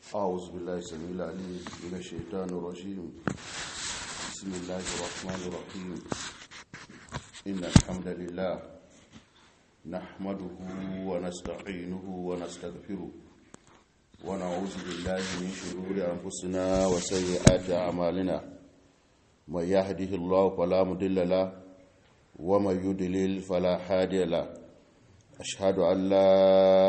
أعوذ بالله السميع العليم من الشيطان الرجيم بسم الله الرحمن الرحيم إن الحمد لله نحمده ونستعينه ونستغفره ونعوذ بالله من شرور أنفسنا وسيئات أعمالنا من يهده الله فلا مضل له ومن يضلل فلا هادي له أشهد أن لا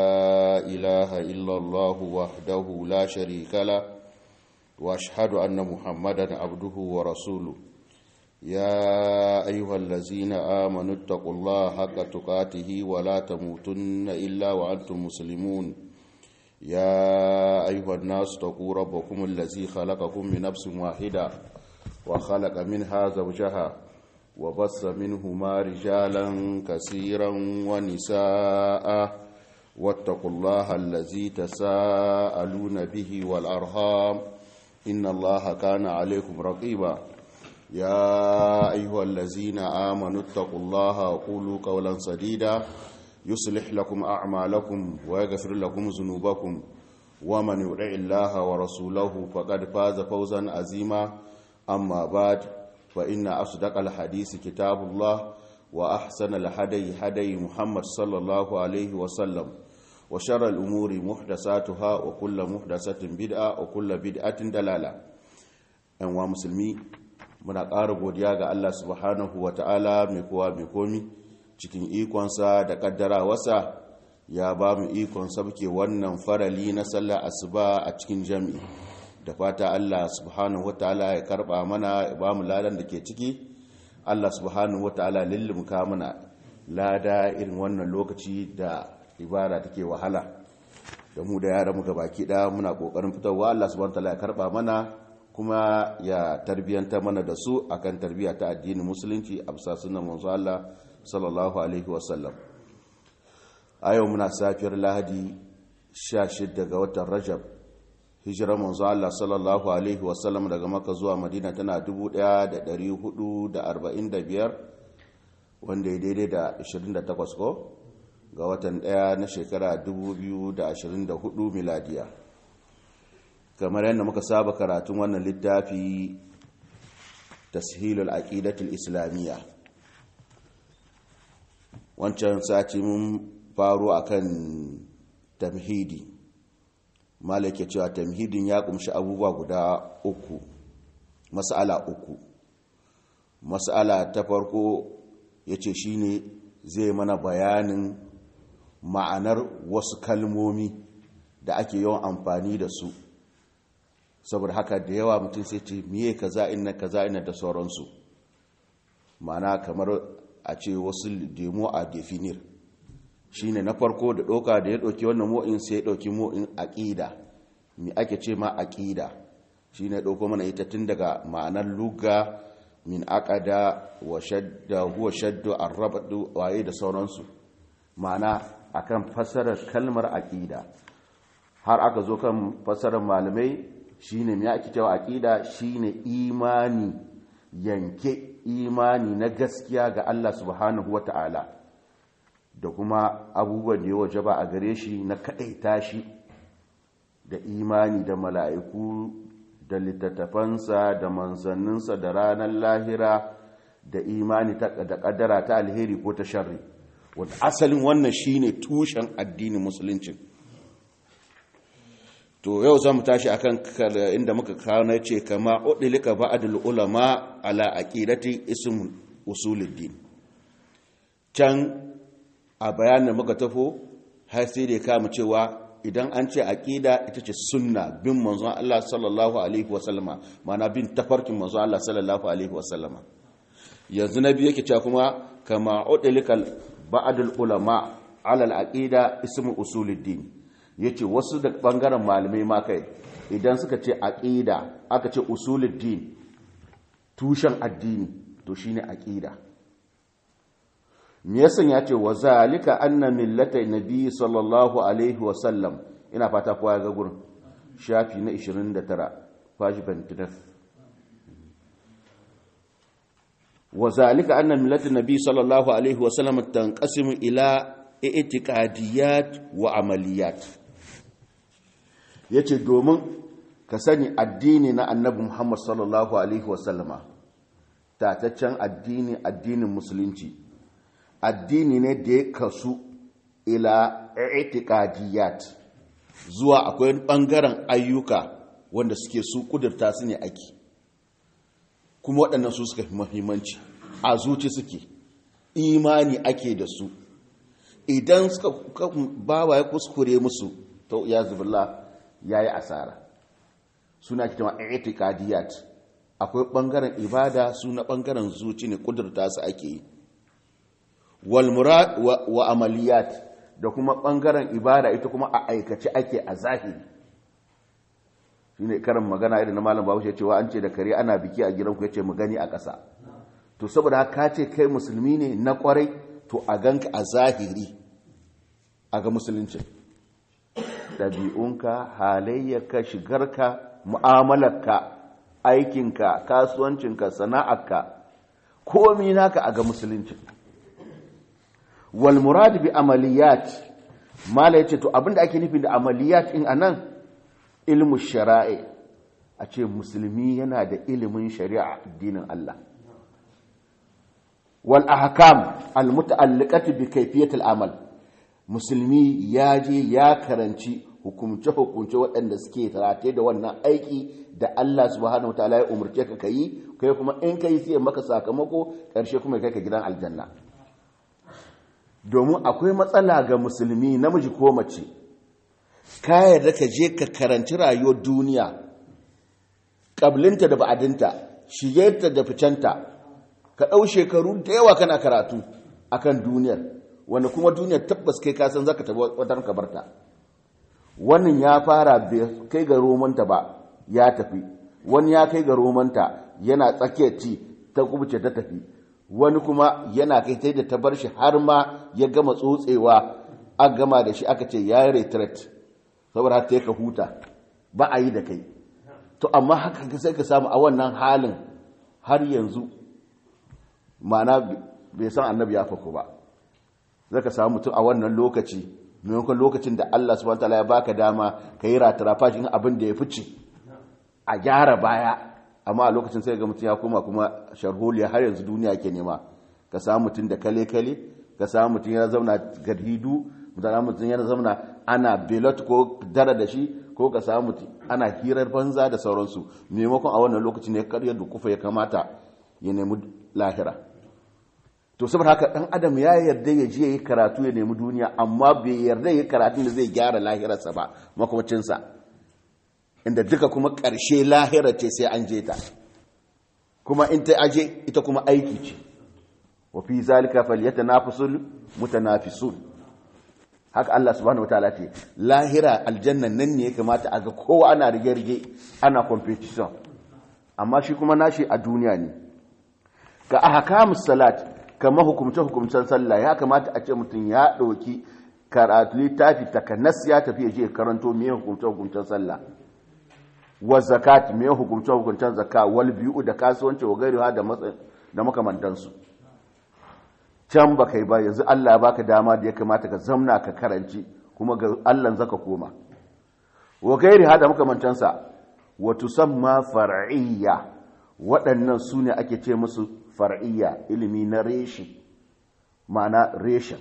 إله إلا الله وحده لا شريك له وأشهد أن محمدا عبده ورسوله يا أيها الذين آمنوا اتقوا الله حق تقاته ولا تموتن إلا وأنتم مسلمون يا أيها الناس اتقوا ربكم الذي خلقكم من نفس واحدة وخلق منها زوجها وبث منهما رجالا كثيرا ونساء واتقوا الله الذي تساءلون به والأرhام إن الله كان عليكم رقيبا يا أيها الذين آمنوا اتقوا الله وقولوا قولا سديدا يصلح لكم أعمالكم ويغفر لكم ذنوبكم ومن يطع الله ورسوله فقد فاز فوزا عظيما أما بعد فإن أصدق الحديث كتاب الله وأحسن الهدي هدي محمد صلى الله عليه وسلم وشر الأمور محدثاتها وكل محدثة بدعة وكل بدعة دلالة أنواع مسلمي muna ƙara godiya ga Allah subhanahu wa ta'ala mai kowa mai komi cikin ikonsa da ƙaddara wasa ya ba mu ikon sabke wannan farali na sallah asuba a cikin jami'i da fata Allah subhanahu wa ta'ala ya karba mana ya ba mu ladan da ke ciki Allah subhanahu wa ta'ala lullumka mana lada irin wannan lokaci da ibada take wahala da mu da yara muka baki da muna kokarin fitarwa Allah subhanahu wa ta'ala ya karba mana kuma ya tarbiyanta mana da su akan tarbiyya ta addinin musulunci a bisa sunan manzo Allah sallallahu alaihi wasallam a yau muna safiyar lahadi 16 ga watan rajab hijirar manzo Allah sallallahu alaihi wasallam daga maka zuwa madina tana 1445 wanda ya daidai da 28 ko ga watan daya na shekara 2024 miladiya kamar yadda muka saba karatun wannan littafi tashilul aqidatul islamiyya wancan sati mun faro akan tamhidi malaka cewa tamhidin ya kumshi abubuwa guda uku mas'ala uku mas'ala ta farko yace shine zai mana bayanin ma'anar wasu kalmomi da ake yawan amfani da su saboda haka da yawa mutum sai ce miye kaza inna kaza inna da sauransu ma'ana kamar a ce wasu demo a definir shine na farko da doka da ya ɗauki wannan mo'in sai ya ɗauki mo'in aƙida mi ake ce ma aƙida shine ya ɗauko mana ita tun daga ma'anar luga min aqada wa shadda huwa shaddu arrabdu waye da sauransu ma'ana akan fassarar kalmar aƙida har aka zo kan fassarar malamai shine me ake cewa aqida shine imani yanke imani na gaskiya ga Allah subhanahu wata'ala da kuma abubuwan da ya wajaba a gare shi na kadaita shi da imani da mala'iku da littattafansa da manzanninsa da ranar lahira da imani da kaddara ta alheri ko ta sharri wanda asalin wannan shine tushen addinin musulunci to yau za mu tashi akan inda muka kawo na ce kama udilika ba'dul ulama ala aqidati ism usuluddin can a bayanin muka tafo har sai da kama cewa idan an ce aqida ita ce sunna bin manzon Allah sallallahu alaihi wasallama mana bin tafarkin manzon Allah sallallahu alaihi wasallama yanzu nabi yake cewa kuma kama udilika ba'dul ulama ala al-aqida ism usuluddin ya ce wasu da ɓangaren malamai ma kai idan suka ce aƙida aka ce usuluddin tushen addini to shine aƙida me yasan ya ce wa zalika anna millata nabi sallallahu alaihi wa sallam ina fata kowa ya ga gurin shafi na 29 fashi 29 wa zalika anna millata nabi sallallahu alaihi wa sallam tanqasimu ila i'tiqadiyat wa amaliyat yace domin ka sani addini na annabi Muhammad sallallahu alaihi wasallama tataccen addini addinin musulunci addini ne da ya kasu ila i'tiqadiyat zuwa akwai bangaren ayyuka wanda suke su kudurta su ne ake kuma waɗannan su suka fi muhimmanci a zuci suke imani ake da su idan suka bawa ya kuskure musu to ya zubilla ya yi asara suna kitama i'tiqadiyat akwai bangaren ibada su na bangaren zuci ne kudurta su ake yi wal murad wa amaliyat da kuma bangaren ibada ita kuma a aikace ake a zahiri shine karin magana irin na malam Bahaushe cewa an ce da kare ana biki a gidanku yace mu gani a ƙasa to saboda haka ce kai musulmi ne na kwarai to a ganka a zahiri a ga musulunci ɗabi'unka halayyarka shigarka mu'amalarka aikinka kasuwancinka sana'arka komi naka a ga musulunci wal murad bi amaliyat mala yace to abinda ake nufi da amaliyat in anan ilmu shara'i a ce musulmi yana da ilimin shari'a addinin Allah wal ahkam al muta'alliqati bi kayfiyat al amal musulmi ya je ya karanci hukumce hukumce waɗanda suke tarate da wannan aiki da Allah subhanahu wataala ya umurce ka kai kai kuma in kai sai maka sakamako karshe kuma kai ka gidan aljanna domin akwai matsala ga musulmi namiji ko mace ka yarda ka je ka karanci rayuwar duniya ƙablinta da ba'adinta shigarta da ficenta ka ɗau shekaru da yawa kana karatu akan duniyar wanda kuma duniyar tabbas kai kasan zaka tabi watan kabarta wannan ya fara bai kai ga romanta ba ya tafi wani ya kai ga romanta yana tsakiyar ci ta kubuce ta tafi wani kuma yana kai ta da ta bar shi har ma ya gama tsotsewa a gama da shi aka ce ya yi retret saboda haka ka huta ba a yi da kai to amma haka sai ka samu a wannan halin har yanzu mana bai san annabi ya fako ba zai ka samu mutum a wannan lokaci maimakon lokacin da Allah subhanahu wataala ya baka dama ka yi ratarafa shi abin da ya fice a gyara baya amma a lokacin sai ga mutum ya koma kuma sharholiya har yanzu duniya ke nema ka samu mutum da kale-kale ka samu mutum ya zauna gadhidu mutum ya zauna ana belot ko dara da shi ko ka samu mutum ana hirar banza da sauransu maimakon a wannan lokacin ne karyar da kufa ya kamata ya nemi lahira to saboda haka dan adam ya yarda ya je yi karatu ya nemi duniya amma bai yarda ya karatun da zai gyara lahirarsa ba makwacinsa inda duka kuma ƙarshe lahira ce sai an je ta kuma in ta aje ita kuma aiki ce wa fi zalika falyatanafasul mutanafisun haka Allah subhanahu wataala ce lahira aljannan nan ne ya kamata a ga kowa ana rige-rige ana competition amma shi kuma nashi a duniya ne ga ahkamus salat kama hukumce hukumcen sallah ya kamata a ce mutum ya ɗauki karatu littafi takanas ya tafi ya je karanto me hukumce hukumcen sallah wa zakat me hukumce hukumcen zakka wal bi'u da kasuwanci wa gairuha da da makamantansu can ba kai ba yanzu Allah ya baka dama da ya kamata ka zamna ka karanci kuma ga Allah zaka koma wa gairuha da makamantansa wa tusamma far'iyya waɗannan su ne ake ce musu far'iyya ilimi na reshi ma'ana reshen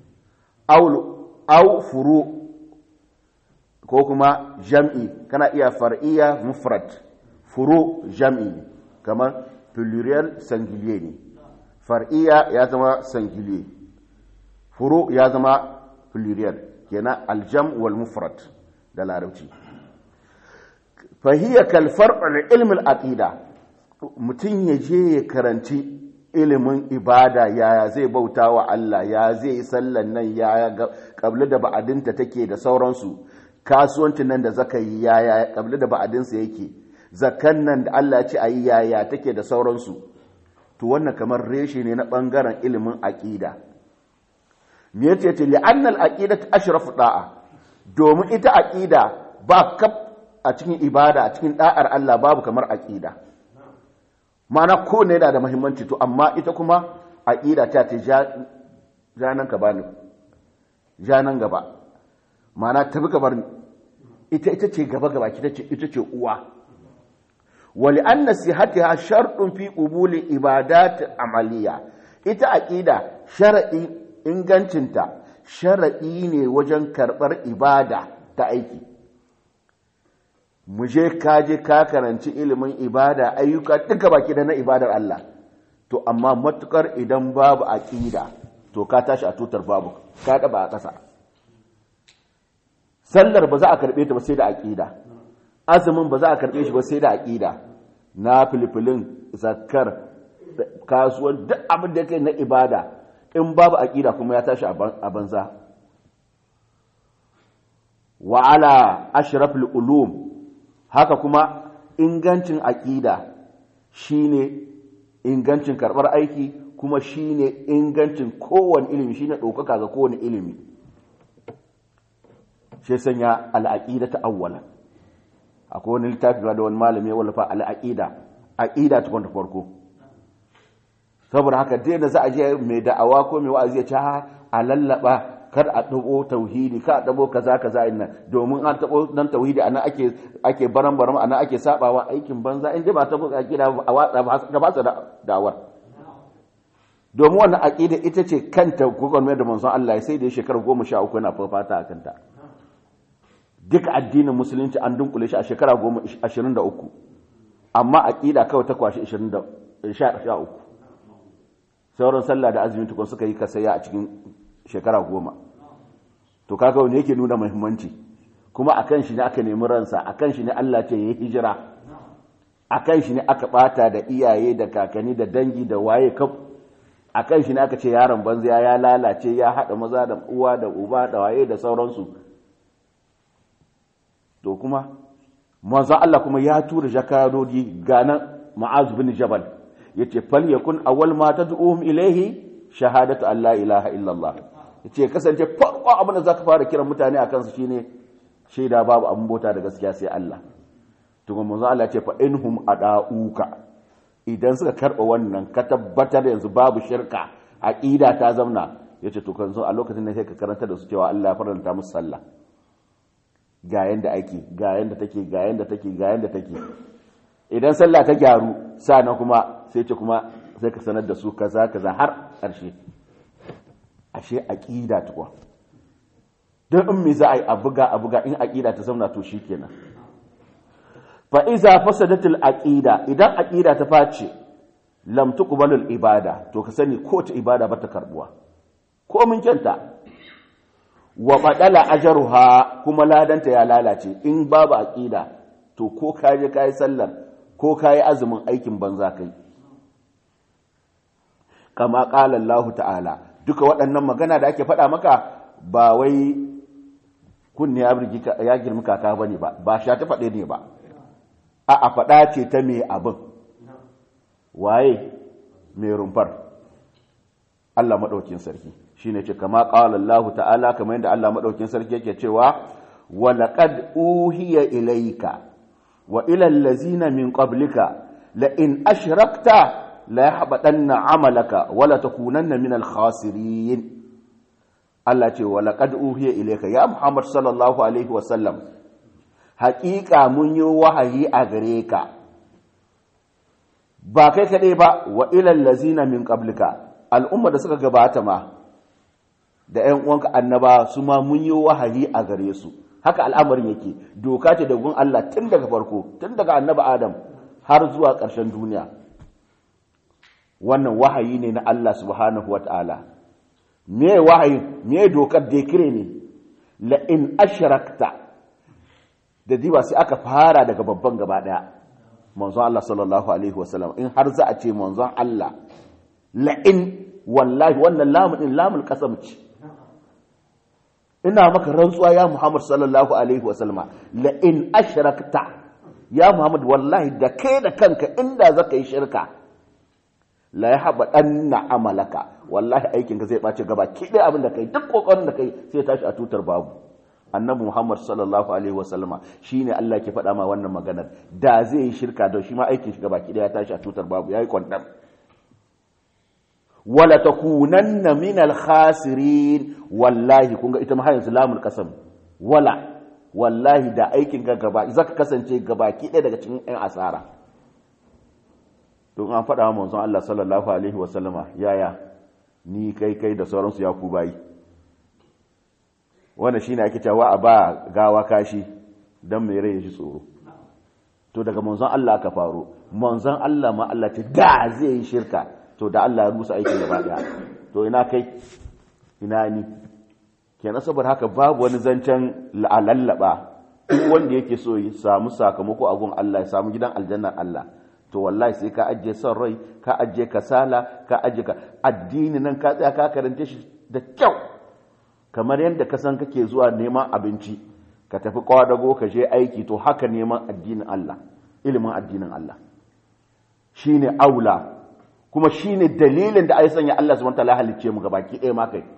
au furu ko kuma jam'i kana iya far'iyya mufrad furu jam'i kamar pluriel singulier ne far'iyya ya zama singulier furu ya zama pluriel kenan aljam wal mufrad da larabci fahiyya kalfar ilmin aqida mutum ya je ya karanci ilimin ibada yaya zai bauta wa Allah ya zai yi sallan nan yaya kabli da ba'adinta take da sauransu kasuwancin nan da zaka yi yaya kabli da ba'adinsa yake zakan nan da Allah ya ce ayi yaya take da sauransu to wannan kamar reshe ne na bangaren ilimin aqida me yace ce li'anna al-aqidatu ashrafu da'a domin ita aqida ba kaf a cikin ibada a cikin da'ar Allah babu kamar aqida ma'ana ko ne yana da muhimmanci to amma ita kuma aqida ta ce janan ka bani janan gaba ma'ana tafi ka bar ita ita ce gaba gaba ita ce uwa wali an nasihatiha sharɗin fi ƙubuli ibadat amaliya ita aƙida sharaɗi ingancinta sharaɗi ne wajen karɓar ibada ta aiki mu je ka je ka karanci ilimin ibada ayyuka duka baki da na ibadar Allah to amma matukar idan babu aƙida to ka tashi a tutar babu ka ɗaba a ƙasa sallar ba za a karɓe ta ba sai da aƙida azumin ba za a karɓe shi ba sai da aƙida na filifilin zakar kasuwan duk abin da kai na ibada in babu aƙida kuma ya tashi a banza wa ala ashrafil ulum haka kuma ingancin aƙida shine ingancin karɓar aiki kuma shine ingancin kowane ilimi shine ɗaukaka ga kowane ilimi shi sanya al'aƙida ta awwala akwai wani littafi da wani malami ya wallafa al'aƙida aƙida ta kwanta farko saboda haka dai da za a je mai da'awa ko mai wa'azi ya ce a lallaba kar a ɗabo tauhidi kar a ɗabo kaza kaza inna domin an ɗabo nan tauhidi ana ake ake baran baran ana ake sabawa aikin banza in dai ba ta buƙa aƙida a watsa ga ba su da'awar domin wannan aƙida ita ce kanta gwagwarmayar da manzon Allah sai da ya shekara goma sha uku yana fafata a kanta duka addinin musulunci an dunkule shi a shekara goma ashirin da uku amma aƙida kawai ta kwashe ashirin da sha uku sauran sallah da azumi tukun suka yi kasaya a cikin shekara goma to kaga wani yake nuna muhimmanci kuma akan shi ne aka nemi ransa akan shi ne Allah ce yayi hijira akan shi ne aka bata da iyaye da kakanni da dangi da waye kaf akan shi ne aka ce yaron banza ya lalace ya hada maza da uwa da uba da waye da sauransu to kuma manzo Allah kuma ya tura jakadodi ganan Mu'az bin Jabal yace fal yakun awwal ma tad'uhum ilayhi shahadatu an la ilaha illallah yace kasance farko abin da zaka fara kiran mutane akan su shine shaida babu abin bota da gaskiya sai Allah to kuma manzo Allah ce fa inhum adauka idan suka karba wannan ka tabbatar yanzu babu shirka aqida ta zamna yace to kan zo a lokacin da sai ka karanta da su cewa Allah ya faranta musu sallah ga yanda ake ga yanda take ga yanda take ga yanda take idan sallah ta gyaru sannan kuma sai ce kuma sai ka sanar da su kaza kaza har ƙarshe ashe aqida tukwa don in me za a yi a buga a buga in aqida ta zauna to shikenan fa iza fasadatul aqida idan aqida ta face lam tuqbalul ibada to ka sani ko ta ibada ba ta karbuwa ko mun kyanta wa badala ajruha kuma ladanta ya lalace in babu aqida to ko ka je kai sallar ko kai azumin aikin banza kai kama qala Allah ta'ala duka waɗannan magana da ake faɗa maka ba wai kunne ya birgi ya girmi kaka bane ba ba sha ta faɗe ne ba a a faɗa ce ta me abin waye mai rumfar Allah madaukin sarki shine ce kama qala Allah ta'ala kamar yadda Allah madaukin sarki yake cewa wa laqad uhiya ilayka wa ila allazina min qablika la in ashrakta la yahbatanna amalaka wa la takunanna min al-khasirin Allah ce wa laqad uhiya ilayka ya Muhammad sallallahu alaihi wa sallam haƙiƙa mun yi wahayi a gare ka ba kai kaɗai ba wa ila allazina min qablika al'umma da suka gabata ma da ‘yan uwanka annaba su ma mun yi wahayi a gare su haka al'amarin yake doka ce da gun Allah tun daga farko tun daga annaba Adam har zuwa ƙarshen duniya wannan wahayi ne na Allah subhanahu wa ta'ala me wahayi me dokar da kire ne la in ashrakta da diba sai aka fara daga babban gaba daya manzon Allah sallallahu alaihi wasallam in har za a ce manzon Allah la in wallahi wannan lamun din lamul qasam ce ina maka rantsuwa ya Muhammad sallallahu alaihi wasallam la in ashrakta ya Muhammad wallahi da kai da kanka inda zaka yi shirka la ya haɓa ɗanna amalaka wallahi aikinka zai ɓace gaba ki ɗaya abin da kai duk ƙoƙarin da kai sai tashi a tutar babu annabi muhammad sallallahu alaihi wasallama shi ne allah ke faɗa ma wannan maganar da zai yi shirka da shi ma aikin shi gaba ki ɗaya tashi a tutar babu ya yi kwandam wala takunanna min al-khasirin wallahi kun ga ita ma hayin lamul qasam wala wallahi da aikin ka gaba zaka kasance gabaki ɗaya daga cikin ɗan asara to an faɗa wa manzon Allah sallallahu alaihi wa sallama yaya ni kai kai da sauransu ya ku bayi wannan shine ake cewa a ba gawa kashi dan mai rai ya ji tsoro to daga manzon Allah ka faro manzon Allah ma Allah ce da zai yi shirka to da Allah ya rusa aikin gaba daya to ina kai ina ni kenan saboda haka babu wani zancen la'alallaba duk wanda yake so ya samu sakamako a gun Allah ya samu gidan aljannar Allah to wallahi sai ka ajiye son rai ka ajiye kasala ka ajiye ka addini nan ka tsaya ka karance shi da kyau kamar yadda ka san kake zuwa neman abinci ka tafi kwadago ka je aiki to haka neman addinin Allah ilimin addinin Allah shine aula kuma shine dalilin da ai sanya Allah subhanahu wataala halicce mu gabaki ɗaya ma kai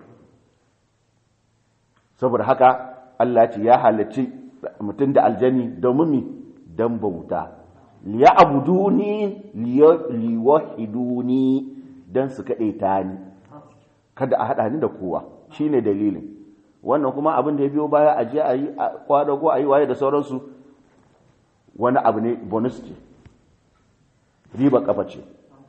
saboda haka Allah ce ya halicci mutum da aljani domin mi dan bauta liya abuduni liwahiduni dan su kaɗe ta ni kada a haɗa ni da kowa shine dalilin wannan kuma abin da ya biyo baya a je a yi kwadago a yi waye da sauransu wani abu ne bonus ce riba kafa ce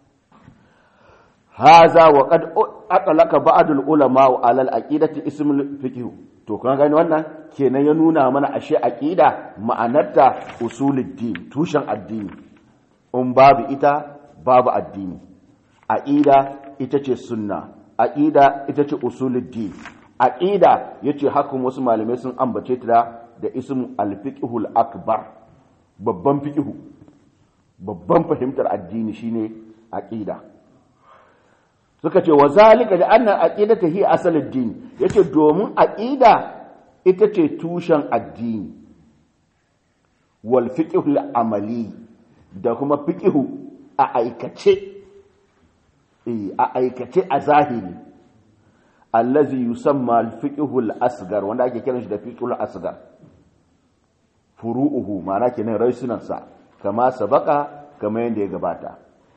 haza wa qad aqlaka ba'd ulama ala al-aqidati ism al-fiqh to kun gani wannan kenan ya nuna mana ashe aqida ma'anarta usuluddin tushen addini in babu ita babu addini aqida ita ce sunna aqida ita ce usuluddin aqida yace hakan wasu malamai sun ambace ta da ism al-fiqhul akbar babban fiqhu babban fahimtar addini shine aqida suka ce wa zalika da annan aqidata hi asalid din yace domin aqida ita ce tushen addini wal fiqhul amali da kuma fiqhu a aikace eh a aikace a zahiri allazi yusamma al fiqhul asgar wanda ake kiran shi da fiqhul asgar furu'uhu ma'ana kenan raisunansa kama sabaka kama yanda ya gabata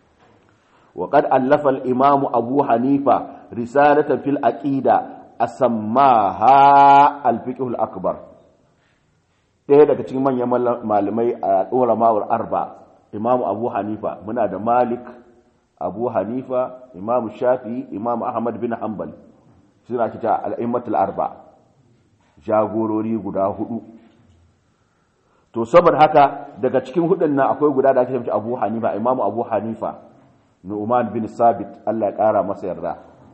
وقد ألف الإمام أبو حنيفة رسالة في الأقيدة أسماها الفقه الأكبر ɗaya daga cikin manyan malamai a ulama'ul arba imamu abu hanifa muna da malik abu hanifa imamu shafi imamu ahmad bin hanbal suna kita al'immatul arba jagorori guda hudu to saboda haka daga cikin hudun nan akwai guda da ake shafi abu hanifa imamu abu hanifa nu'man bin sabit Allah ya kara masa yarda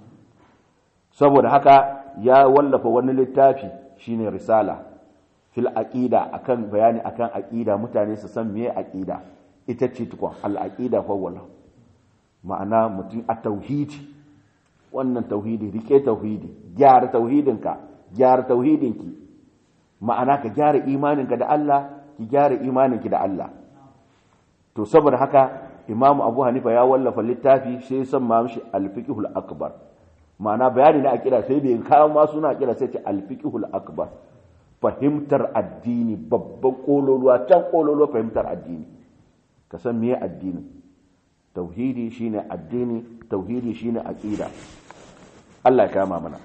saboda haka ya wallafa wani littafi shine risala fil aqida akan bayani akan aqida mutane su san meye aqida ita ce tukun al aqida fa wala ma'ana mutum a tauhidi wannan tauhidi rike tauhidi gyara tauhidinka gyara tauhidinki ma'ana ka gyara imaninka da Allah ki gyara imaninki da Allah to saboda haka imamu abu hanifa ya wallafa littafi sai san ma mishi alfiqhul akbar ma'ana bayani na akida sai bai kawo ma suna akida sai ce alfiqhul akbar fahimtar addini babban kololuwa can kololuwa fahimtar addini ka san meye addini tauhidi shine addini tauhidi shine aqida Allah ya kama mana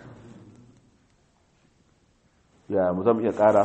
ya mu zama iya kara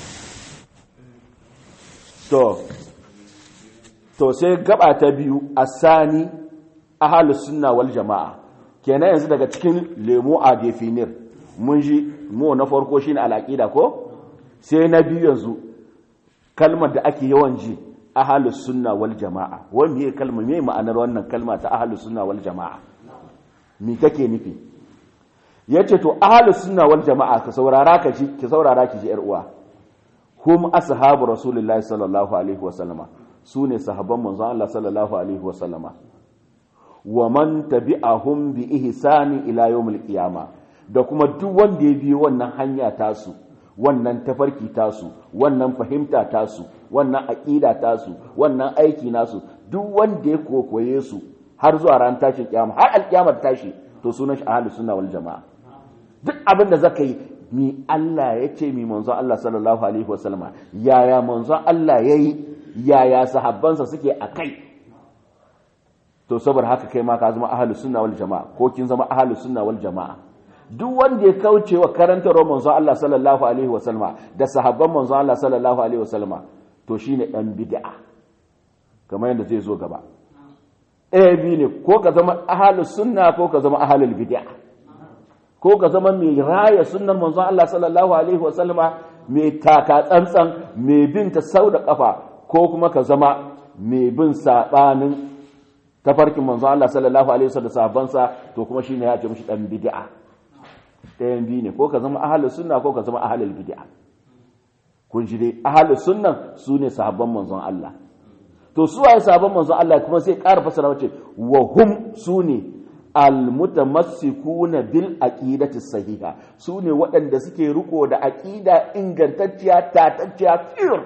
to to sai gaba ta biyu asani ahlus sunna wal jamaa kenan yanzu daga cikin lemo a definir mun ji mu na farko shine al-aqida ko sai na biyu yanzu kalmar da ake yawan ji ahlus sunna wal jamaa wani me kalma me ma'anar wannan kalma ta ahlus sunna wal jamaa me take nufi yace to ahlus sunna wal jamaa ka saurara ka ji ki saurara ki ji yar uwa hum ashabu rasulullahi sallallahu alaihi wasallama su ne sahabban manzon Allah sallallahu alaihi wa sallama wa man tabi'ahum bi ihsani ila yawmil qiyama da kuma duk wanda ya biyo wannan hanya tasu wannan tafarki tasu wannan fahimta tasu wannan aqida tasu wannan aiki nasu duk wanda ya kokoye su har zuwa ran tashin kiyama har alkiyamar tashi to sunan shi ahlus sunna wal jamaa duk abin da zaka yi mi Allah ya ce mi manzon Allah sallallahu alaihi wa sallama yaya manzon Allah yayi yaya sahabbansa suke a kai to saboda haka kai ma ka zama ahalus sunna wal jama'a ko kin zama ahalus sunna wal jama'a duk wanda ya kauce wa karantarwar manzon Allah sallallahu alaihi wasallama da sahabban manzon Allah sallallahu alaihi wasallama to shine dan bid'a kamar yadda zai zo gaba ɗaya biyu ne ko ka zama ahalus sunna ko ka zama ahalul bid'a ko ka zama mai raya sunnar manzon Allah sallallahu alaihi wasallama mai taka tsantsan mai bin ta sau da kafa ko kuma ka zama mai bin sabanin tafarkin manzon Allah sallallahu alaihi wasallam sahabbansa to kuma shine ya ce mishi dan bid'a ɗayan biyu ne ko ka zama ahalus sunna ko ka zama ahalul bid'a kun ji dai ahalus sunnan su ne sahabban manzon Allah to su waye sahabban manzon Allah kuma sai ƙara fasara wace wa hum su ne almutamassikuna bil aqidati sahiha su ne waɗanda suke riko da aqida ingantacciya tatacciya fir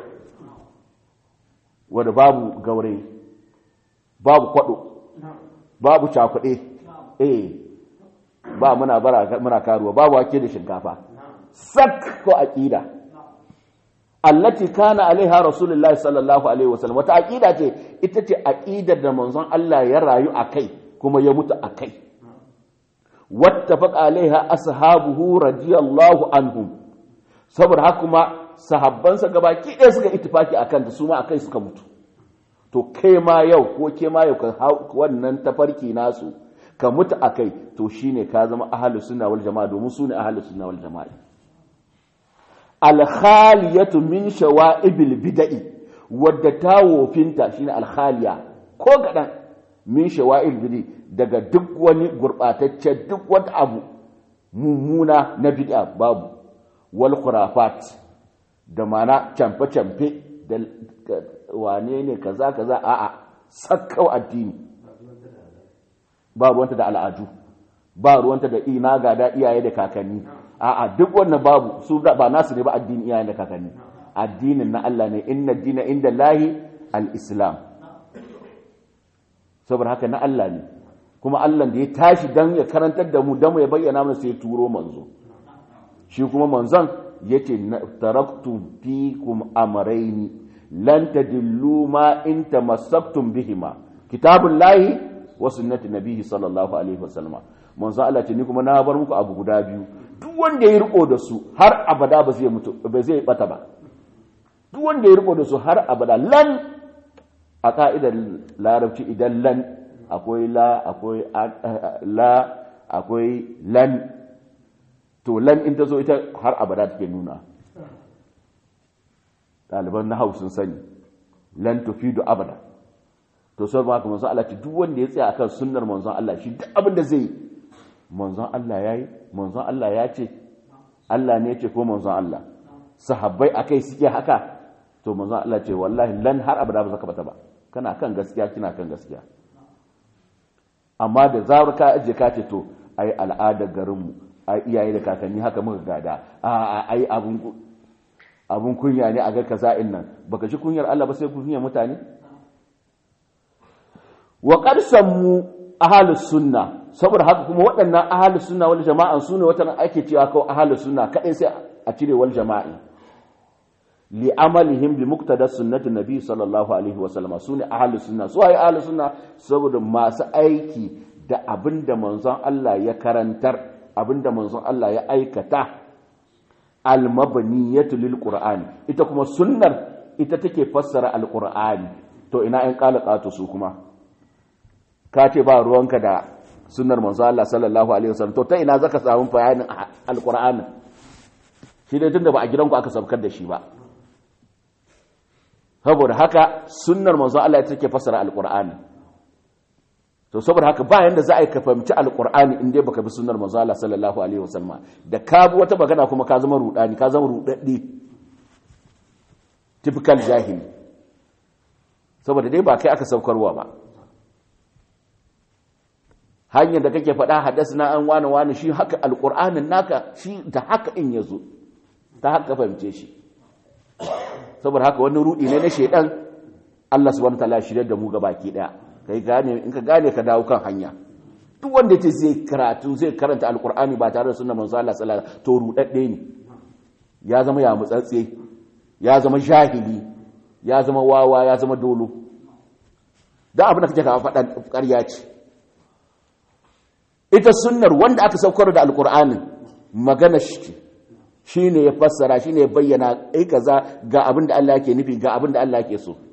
wanda babu gaure babu kwado babu cakuɗe eh ba muna bara muna karuwa babu wake da shinkafa sak ko aqida allati kana alaiha rasulullahi sallallahu alaihi wasallam wata aqida ce ita ce aqidar da manzon Allah ya rayu akai kuma ya mutu akai wattafaqa alaiha ashabuhu radiyallahu anhum saboda haka kuma sahabbansa gabaki ɗaya suka ittifaki akan ta su ma akai suka mutu to kai ma yau ko ke ma yau ka wannan tafarki nasu ka mutu akai to shine ka zama ahlus sunna wal jamaa domin su ne ahlus sunna wal jamaa alkhaliyatu min shawa'ibil bid'i wadda ta wofinta shine alkhaliya ko gadan min shawa'il bid'i daga duk wani gurbatacce duk wani abu mummuna na bid'a babu wal khurafat da mana camfe camfe da wane ne kaza kaza a'a sakkau addini ba ruwanta da al'adu ba ruwanta da ina gada iyaye da kakanni a'a duk wannan babu su ba nasu ne ba addini iyayen da kakanni addinin na Allah ne inna dina inda lahi al-islam saboda haka na Allah ne kuma Allah da ya tashi dan ya karantar da mu dan mu ya bayyana mana sai ya turo manzo shi kuma manzon yace taraktu fikum amrayni lan tadillu ma in tamassaktum bihima kitabullahi wa sunnati nabihi sallallahu alaihi wasallam manzo Allah ce ni kuma na bar muku abu guda biyu duk wanda ya riko da su har abada ba zai mutu ba zai bata ba duk wanda ya riko da su har abada lan a ka'idar larabci idan lan akwai la akwai la akwai lan to lan in ta zo ita har abada take nuna ɗaliban na sun sani lan tufidu abada to sai ba manzon Allah ce duk wanda ya tsaya akan sunnar manzon Allah shi duk abin da zai manzon Allah yayi manzon Allah ya ce Allah ne ya ce ko manzon Allah sahabbai akai suke haka to manzon Allah ce wallahi lan har abada ba zaka bata ba kana kan gaskiya kina kan gaskiya amma da zarar ka aje ka ce to ai al'adar garin mu ai iyaye da kakanni haka muka gada a ai abun abun kunya ne a ga kaza'in nan baka ji kunyar Allah ba sai kunyar mutane wa mu ahalus sunna saboda haka kuma waɗannan ahalus sunna wal jama'an su ne wata ake cewa kawai ahalus sunna kaɗai sai a cire wal jama'i li amalihim bi muqtada sunnati nabi sallallahu alaihi wa sallam su ne ahalus sunna su ai ahalus sunna saboda masu aiki da abinda manzon Allah ya karantar abinda manzon Allah ya aikata al mabniyatu lil qur'ani ita kuma sunnar ita take fassara al qur'ani to ina in qalaqatu su kuma ka ce ba ruwanka da sunnar manzo Allah sallallahu alaihi wasallam to ta ina zaka samu bayanin alqur'ani shi dai tunda ba a gidanku aka sabkar da shi ba saboda haka sunnar manzo Allah ita take fassara alqur'ani to saboda haka ba yanda za a yi ka fahimci alqur'ani in dai baka bi sunnar manzo Allah sallallahu alaihi wasallam da ka bi wata magana kuma ka zama rudani ka zama rudaddi typical jahili saboda dai ba kai aka saukarwa ba hanyar da kake faɗa hadas na an wani wani shi haka alƙur'anin naka shi da haka in ya zo ta haka fahimce shi saboda haka wani rudi ne na shaidan Allah subhanahu wataala shirya da mu ga baki daya kai gane in ka gane ka dawo kan hanya duk wanda yace zai karatu zai karanta alƙur'ani ba tare da sunnar manzo Allah sallallahu alaihi wasallam to rudadde ne ya zama ya mutsatse ya zama jahili ya zama wawa ya zama dolo dan abin da kake ka faɗa ƙarya ce ita sunnar wanda aka saukar da alkur'anin magana shi shi ne ya fassara shi ne ya bayyana ai kaza ga abin da Allah ke nufi ga abin da Allah ke so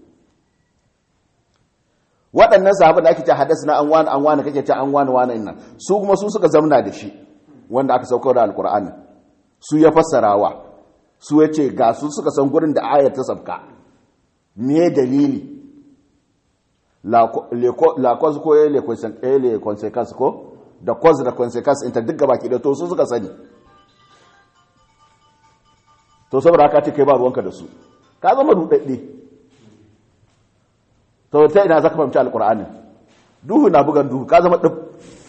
waɗannan sahabban da ake ce hadas na an wani an wani kake ce an wani wani nan su kuma su suka zamna da shi wanda aka saukar da alkur'ani su ya fassarawa su ya ce ga su suka san gurin da ayar ta sabka me dalili la cause ko le consequence ko da cause da consequence inta duk gaba ki da to su suka sani to saboda haka ce kai ba ruwanka da su ka zama rudadde to ta ina zaka fahimci alqur'ani duhu na bugan duhu ka zama dub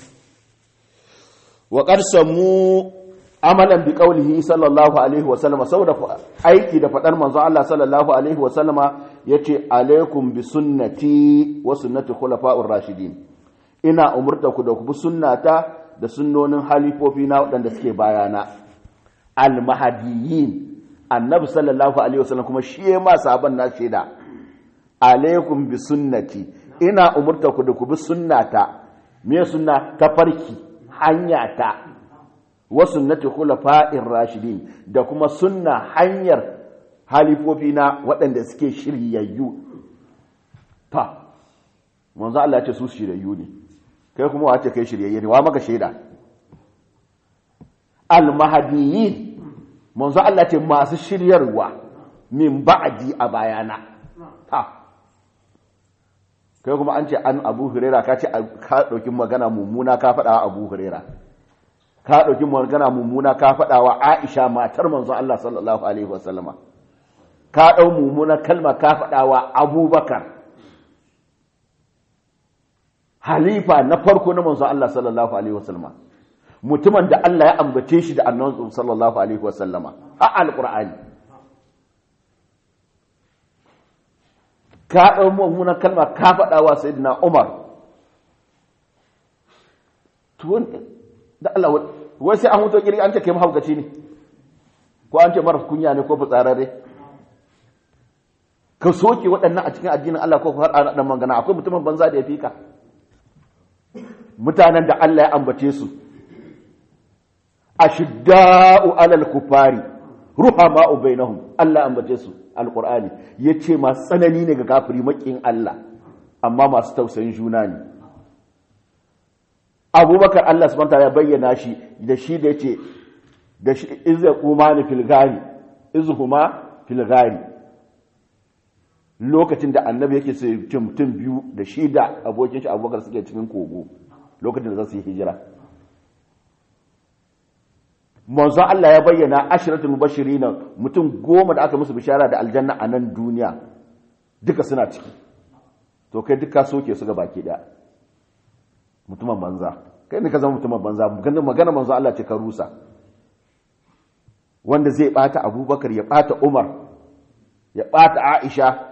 wa qarsamu amalan bi qawlihi sallallahu alaihi wa sallama saboda aiki da fadar manzo Allah sallallahu alaihi wa sallama yace alaikum bi sunnati wa sunnati khulafa'ur rashidin ina umurta ku da ku bi sunnata da sunnonin halifofi na wadanda suke bayana al mahdiyin annabi sallallahu alaihi wa sallam kuma shi ya ma sahaban na shaida alaikum bi sunnati ina umurta ku da ku bi sunnata me sunna ta farki hanya ta wa sunnati khulafa'ir rashidin da kuma sunna hanyar halifofi na waɗanda suke shiryayyu ta manzo Allah ya ce su shiryayyu ne kai kuma wace kai shiryayye ne wa maka shaida al mahdiyyin manzo Allah ce masu shiryarwa min ba'di a bayana ta kai kuma an ce an Abu Huraira ka ce ka dauki magana mummuna ka faɗa Abu Huraira ka ɗauki magana mummuna ka faɗa wa aisha matar manzon Allah sallallahu alaihi wasallama ka ɗau mummuna kalma ka faɗa wa abubakar halifa na farko na manzon Allah sallallahu alaihi wasallama mutumin da Allah ya ambace shi da annabi sallallahu alaihi wasallama a alqur'ani ka ɗau mummuna kalma ka faɗa wa sayyidina umar da Allah wai sai an huto kiri an ce kai mahaukaci ne ko an ce mara kunya ne ko fitsararre ka soke waɗannan a cikin addinin Allah ko har ana dan magana akwai mutumin banza da ya fika mutanen da Allah ya ambace su ashidda'u alal kufari ruhama'u bainahum Allah ambace su alqur'ani yace masu tsanani ne ga kafiri makin Allah amma masu tausayin juna ne abubakar Allah subhanahu ya bayyana shi da shi da yace da shi izza umani fil gari izhuma fil gari lokacin da annabi yake sai mutum biyu da shi da abokin shi abubakar suke cikin kogo lokacin da za su yi hijira manzon Allah ya bayyana ashiratul mubashirina mutum goma da aka musu bishara da aljanna a nan duniya duka suna ciki to kai duka soke su ga baki daya mutumin banza kai ne ka zama mutumin banza magana manzo Allah ce ka rusa wanda zai bata abubakar ya bata umar ya bata aisha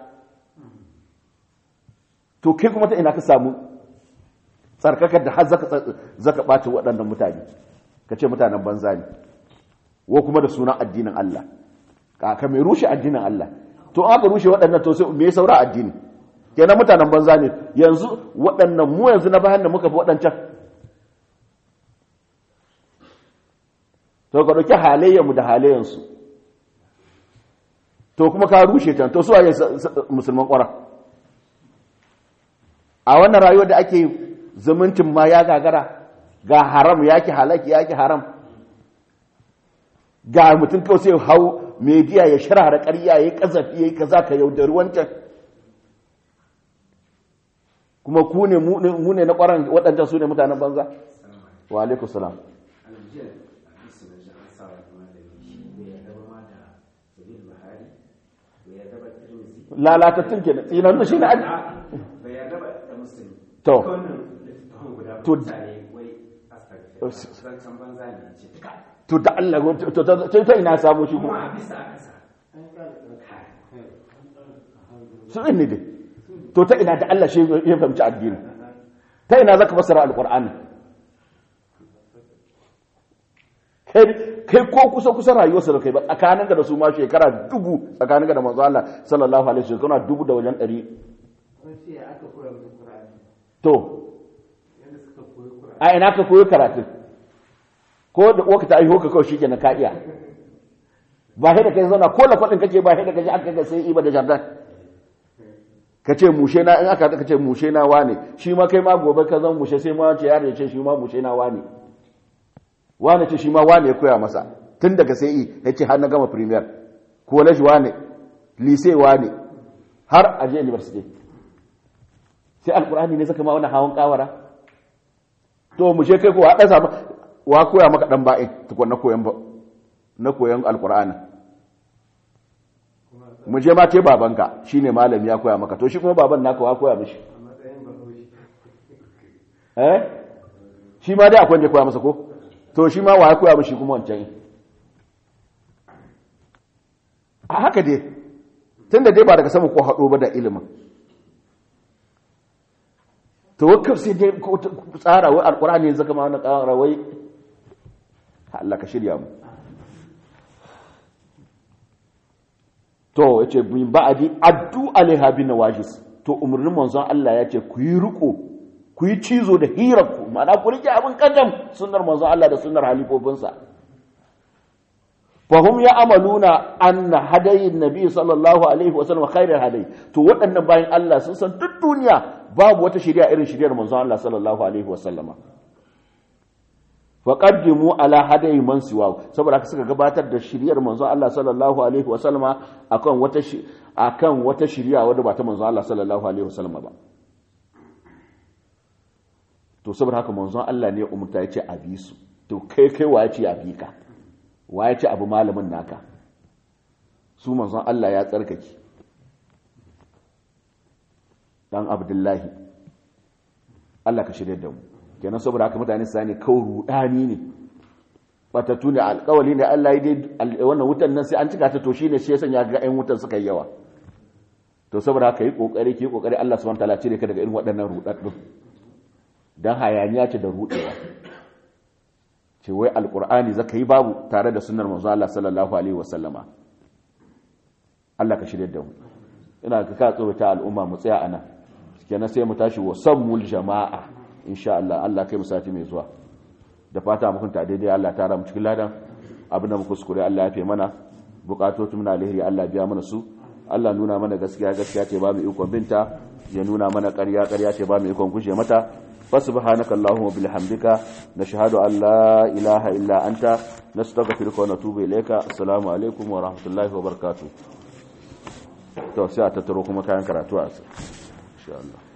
to kai kuma ta ina ka samu tsarkakar da har zaka bata waɗannan mutane ka ce mutanen banza ne wo kuma da sunan addinin Allah ka mai rushe addinin Allah to aka rushe waɗannan to sai me saura addini kenan mutanen banza ne yanzu waɗannan mu yanzu na bayan da muka fi waɗancan to ka ɗauki halayyarmu da halayyansu to kuma ka rushe can to su waye musulman ƙwara a wannan rayuwar da ake zumuncin ma ya gagara ga haram yaki halaki yaki haram ga mutum kawai sai hau media ya shara da ƙarya ya yi ƙazafi ya yi kaza ka yaudari wancan kuma ku ne mu ne na ƙwaron waɗancan su ne mutanen banza wa alaikum salam lalatattun ke tsinan da shi na aji to to to da Allah to ta ina samu shi kuma su ne dai to ta ina da Allah shi ya fahimci addini ta ina zaka fassara alqur'ani kai ko kusa kusa rayuwarsa da kai ba tsakanin da su ma shekara dubu tsakanin da manzo Allah sallallahu alaihi wasallam kana dubu da wajen ɗari to a ina ka koyi karatun ko da uwarka ta aiho ka kawai shikenan ka iya ba sai da kai zauna ko lafadin kake ba sai da kaje aka ga sai iba da jardan ka ce mushe na in aka ka ce mushe na wane shi ma kai ma gobe ka zan mushe sai ma ce yaro ya ce shi ma mushe na wane wane ce shi ma wane ya koya masa tun daga sai i ya ce har na gama premier college wane lycée wane har a je university sai alkur'ani ne saka ma wani hawan kawara to mushe kai ko haɗa samu wa koya maka dan ba'in tukun na koyan na koyan alkur'ani mu je ma ke babanka shine malami ya koya maka to shi kuma baban naka wa koya mishi eh shi ma dai akwai wanda ya koya masa ko to shi ma wa ya koya mishi kuma wancan a haka dai tunda dai ba daga sama ko haɗo ba da ilimin to wakaf sai dai tsara wai alkur'ani ya zaka ma wani ƙara wai Allah ka shirya mu to yace bin ba'adi addu alaiha bin nawajis to umurnin manzon Allah yace ku yi riko ku yi cizo da hirarku ma'ana ku rike abin kadam sunnar manzon Allah da sunnar halifofinsa fahum ya amaluna anna hadayin nabi sallallahu alaihi wa sallam khairul hadayi to waɗannan bayan Allah sun san duk duniya babu wata shari'a irin shari'ar manzon Allah sallallahu alaihi wa sallama faƙaddimu ala hadayi man siwa saboda haka suka gabatar da shiriyar manzon Allah sallallahu alaihi wasallama akan wata akan wata shiriya wadda ba ta manzon Allah sallallahu alaihi wasallama ba to saboda haka manzon Allah ne umurta yace a bi su to kai kai wa yace a bi ka wa yace abu malamin naka su manzon Allah ya tsarkake dan Abdullahi Allah ka shirye da mu kenan saboda haka mutane su sani kawai rudani ne batattu ne alkawali ne Allah ya dai wannan wutan nan sai an cika ta to shine shi ya sanya ga ƴan wutan suka yi yawa to saboda haka yi kokari ki kokari Allah subhanahu wataala cire ka daga irin waɗannan rudaddun dan hayaniya ce da rudewa ce wai alqur'ani zaka yi babu tare da sunnar manzo Allah sallallahu alaihi wasallama Allah ka shirye da mu ina ka ka tsorata al'umma mu tsaya anan kenan sai mu tashi wa sammul jama'a insha Allah Allah kai mu sati mai zuwa da fata mu kunta daidai Allah tara mu cikin ladan abinda mu kuskure Allah ya fi mana bukatotu muna alheri Allah biya mana su Allah nuna mana gaskiya gaskiya ce ba mu ikon binta ya nuna mana ƙarya ƙarya ce ba mu ikon guje mata fasubhanaka allahumma bihamdika nashhadu an la ilaha illa anta nastaghfiruka wa natubu ilayka assalamu alaikum wa rahmatullahi wa barakatuh to sai a tattaro kuma kayan karatu a insha Allah